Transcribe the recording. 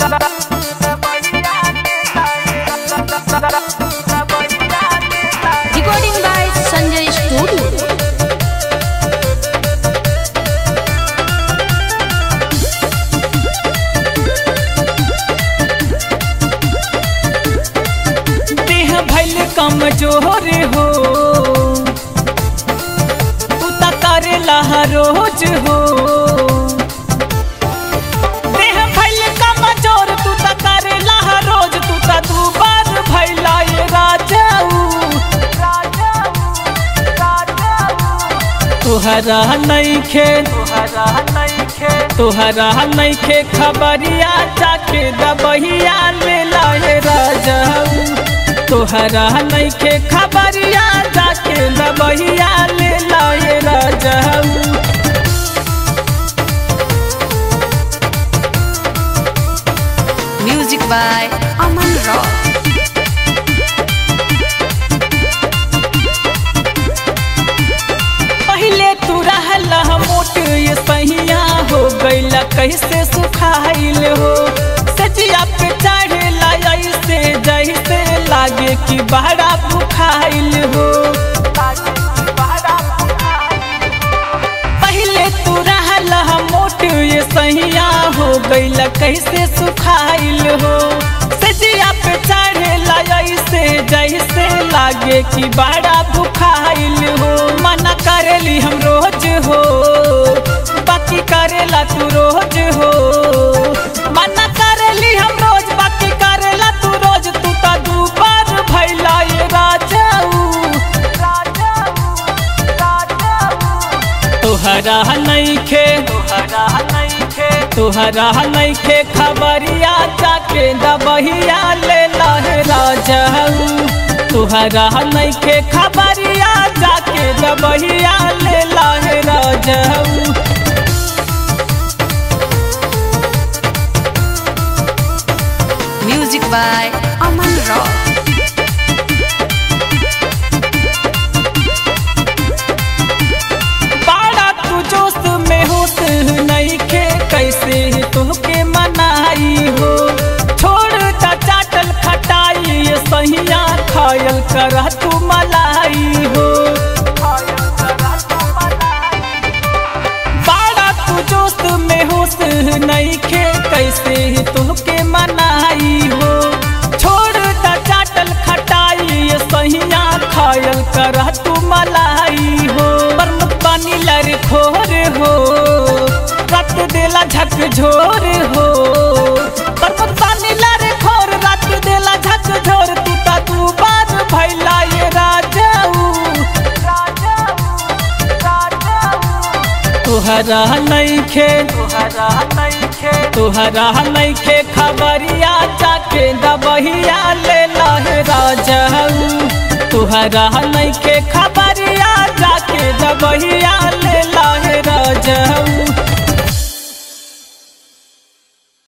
Recording by Sanjay Studio. देह भैल कमजोर हो तू त करेला रोज हो देह भैल कमजोर तू त करेला रोज तू त दू बार भैला ये राजाऊ तुहरा नइखे तुहरा नइखे तुहरा नइखे खबरिया जाके दबहिया ले लाए राजाऊ तुहरा नइखे खबरिया जाके दबहिया ले लाए राजाऊ Music by Aman Rock. पहले तू रहला मोट ये सहिया हो गईला कैसे सुखाइल हो सजिया पे चढ़ेला ऐसे जैसे लागे कि बड़ा भुखाइल हो पहले तू रहला मोट ये सहिया हो गईला कैसे सुखाइल हो सजिया पे चढ़ेला ऐसे जैसे लागे कि बड़ा भुखाइल हो मना करेली हम रोज हो बाकी करेला तू रोज हो मना करेली हम रोज बाकी करेला तू रोज तू त दुबार भैला ये राजाऊ तुहरा नइखे तुहरा नइखे तुहरा नइखे खबरिया जाके दबहिया ले लहे राजाऊ तुहरा नइखे खबरिया जाके दबहिया ले लहे राजाऊ Music by Aman Rock. बाड़ा तू जोश में होश नइखे कैसे तुहके मनाई हो छोड़ ता चाटल खटाई ये सहिया खायल कर तू मलाई हो बाड़ा तू जोश में होश नइखे कैसे तुहके मनाई हो छोड़ ता चाटल खटाई ये सहिया खायल कर तू मलाई हो परम पानी लर खोर हो रत देला झक झोर हो परम पानी लर खोर रत देला झक झोर तू ता तू बार भैला ये राजाऊ तुहरा नइखे तुहरा नइखे तुहरा नइखे खबरिया जाके दबहिया ले लहे राजाऊ तुहरा नइखे खबरिया जाके दबहिया ले लहे राजाऊ